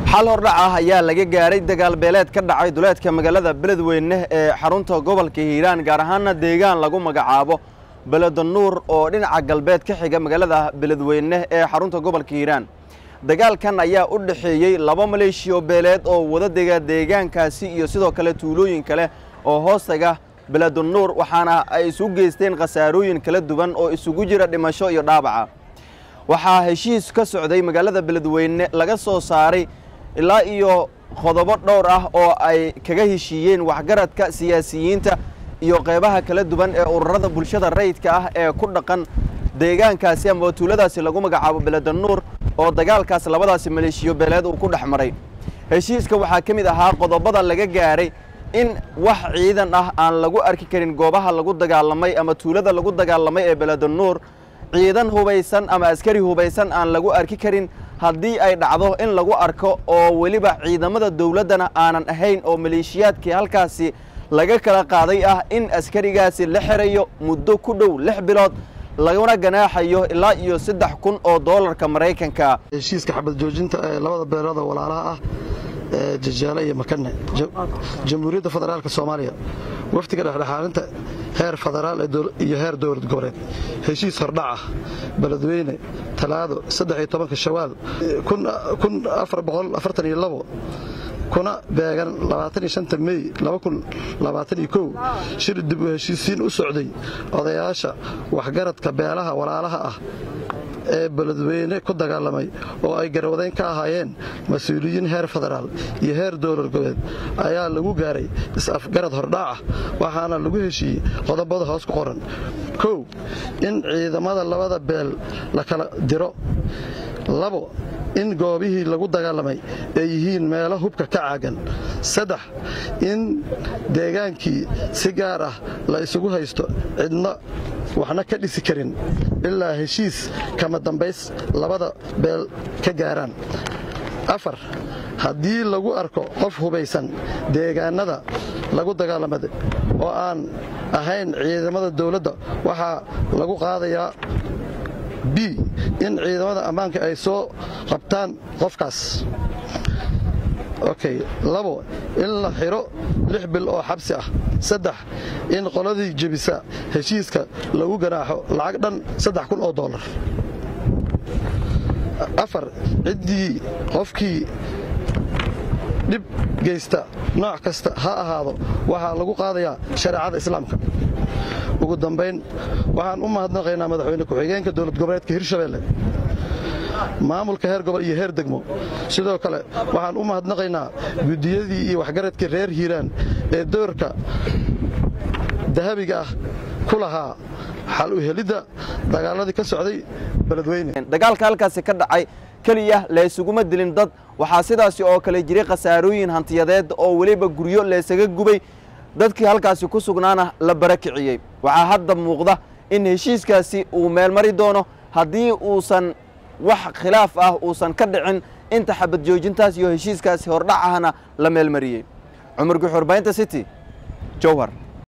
xal hordhac ah ayaa laga gaaray dagaal beeleed ka dhacay duleedka magaalada beledweyne ee xarunta gobolka hiiraan gaar ahaana deegaan lagu magacaabo beledanuur oo dhinaca galbeed ka xiga magaalada beledweyne ee xarunta gobolka hiiraan dagaalkan ayaa u dhexeeyey laba maleeshiyo beeleed oo wada dega deegaankaasi iyo sidoo kale tuulooyin kale oo hoostaga beledanuur waxaana ay isu geysteen khasaarooyin kala duwan oo isugu jira dhimasho iyo dhaabaca waxaa heshiis ka socday magaalada beledweyne laga soo saaray ilaa iyo qodobo dhowr ah oo ay kaga heshiiyeen waxgaradka siyaasiyiinta iyo qeybaha kala duwan ee ururada bulshada rayidka ah ee ku dhaqan deegaankaasi ama tuuladaasi lagu magacaabo beledanuur oo dagaalkaas labadaasi maleeshiyo beeleed uu ku dhex maray heshiiska waxaa ka mid ahaa qodobada laga gaaray in wax ciidan ah aan lagu arki karin goobaha lagu dagaalamay ama tuulada lagu dagaalamay ee beledanuur ciidan hubaysan ama askari hubaysan aan lagu arki karin haddii ay dhacdo in lagu arko oo weliba ciidamada dowladdana aanan ahayn oo maleeshiyaadkii halkaasi laga kala qaaday ah in askarigaasi la xirayo muddo ku dhow lix bilood laguna ganaaxayo ilaa iyo saddex kun oo doolarka maraykanka heshiiska xabad joojinta ee labada beelood oo walaalaha ah ee jajaale iyo makane jamhuuriyadda federaalka soomaaliya wafdiga dhexdhexaalinta heer federaal iyo heer dowlad goboleed heshiis hordhac ah beledweyne talaado shawaal kuna beegan mey shir dib u heshiisiin u socday odayaasha waxgaradka beelaha walaalaha ah ee beledweyne ku dagaalamay oo ay garwadayn ka ahaayeen mas-uuliyiin heer federaal iyo heer dowlad goboleed ayaa lagu gaaray is-afgarad hordhaacah waxaana lagu heshiiyey qodobada hoos ku qoran kow in ciidamada labada beel la kala diro labo in goobihii lagu dagaalamay ay yihiin meelo hubka ka caagan saddex in deegaankii si gaar ah la isugu haysto cidna waxna ka dhisi karin ilaa heshiis kama dambays labada beel ka gaaraan afar haddii lagu arko qof hubaysan deegaannada lagu dagaalamada oo aan ahayn ciidamada dawladda waxaa lagu qaadayaa b in ciidamada ammaanka ay soo qabtaan qofkaas okay labo in la xiro lix bil oo xabsi ah saddex in qoladii jebisa heshiiska lagu ganaaxo lacag dhan saddex kun oo doolar afar ciddii qofkii dhib geysta nooc kasta ha ahaado waxaa lagu qaadayaa shareecada islaamka ugu dambayn waxaan u mahadnaqaynaa madaxweyne ku-xigeenka dowlad goboleedka hirshabeelle maamulka heer gobol iyo heer degmo sidoo kale waxaan u mahadnaqaynaa guddiyadii iyo waxgaradkii reer hiiraan ee doorka dahabiga ah ku lahaa xal u helidda dagaaladii ka socday beledweyne dagaalka halkaasi ka dhacay keliya laysuguma dilin dad waxaa sidaasi oo kale jiray khasaarooyin hantiyadeed oo weliba guryo laysaga gubay dadkii halkaasi ku sugnaana la barakiciyey waxaa hadda muuqda in heshiiskaasi uu meelmari doono haddii uusan wax khilaaf ah uusan ka dhicin inta xabad joojintaas iyo heshiiskaasi hordhac ahna la meelmariyey cumar guxurbaynta city jowhar